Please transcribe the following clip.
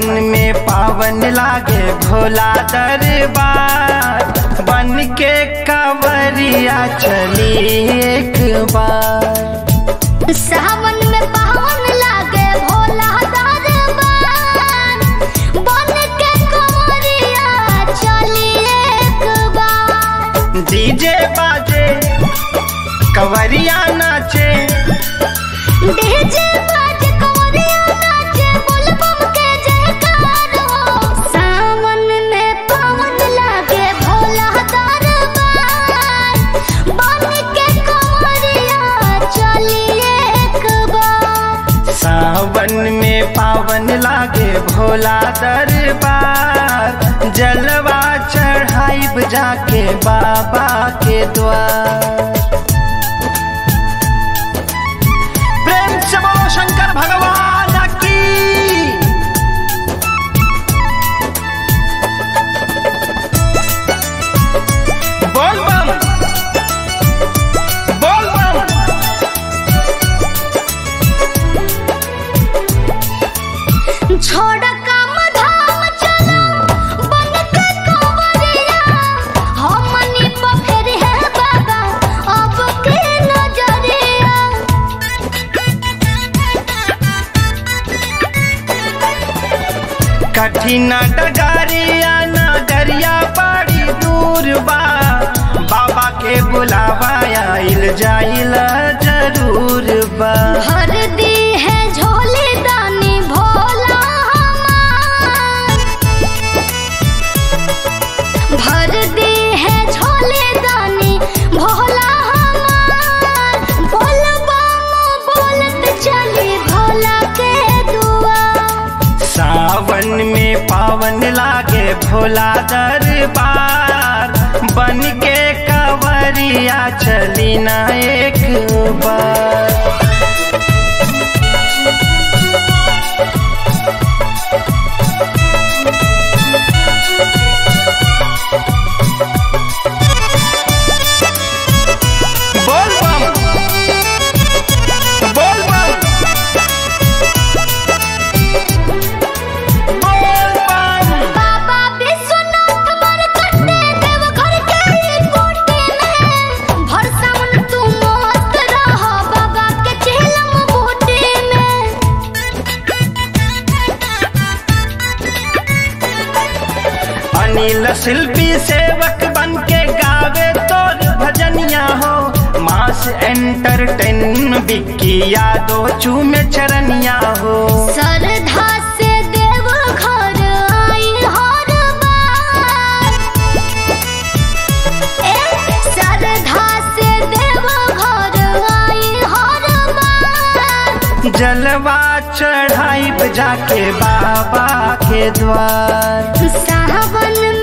में पावन लागे भोला दरबार बन के कंवरिया चली एक बार सावन में पावन लागे भोला दरबार बन के कंवरिया चली एक बार डीजे बाजे कंवरिया नाचे डीजे बाज कंवरिया नाचे बुलबुल के जयकार हो सावन में पावन लागे भोला दरबार बन के कंवरिया चली एक बार सावन में पावन लागे भोला दरबार जलवा चढ़ाइब जाके बाबा के द्वार प्रेम से बोलो शंकर भगवान की बोल बम बोल बम छोड़ काम धाम चलो बन के कंवरिया हमनी पर फेर है बाबा अब के नजरिया कठिन डगारिया नगरिया बड़ी दूर बा बाबा के बुलावा आइल जाइल जरूर बा भर दी है झोली दानी भोला हमार भर दी है झोली दानी भोला हमार बोल बम बोलत चली भोला के दुआ सावन में पावन लागे भोला दरबार बन के कंवरिया चली ना एक बार बोल बम बोल बम बोल बम बाबा विश्वनाथ मर कटे देव घर के ही कोटे में भर सावन तू मस्त रह बाबा के चेलम बूटे में अनिल शिल्पी सेवक बन के गावे तोर भजनिया हो मास एंटरटेन बिक्की यादो चूमे चरनिया हो श्रद्धा से देव घर आई हर बार ए श्रद्धा से देव घर आई हर बार जलवा चढ़ाई जाके बाबा के द्वार सावन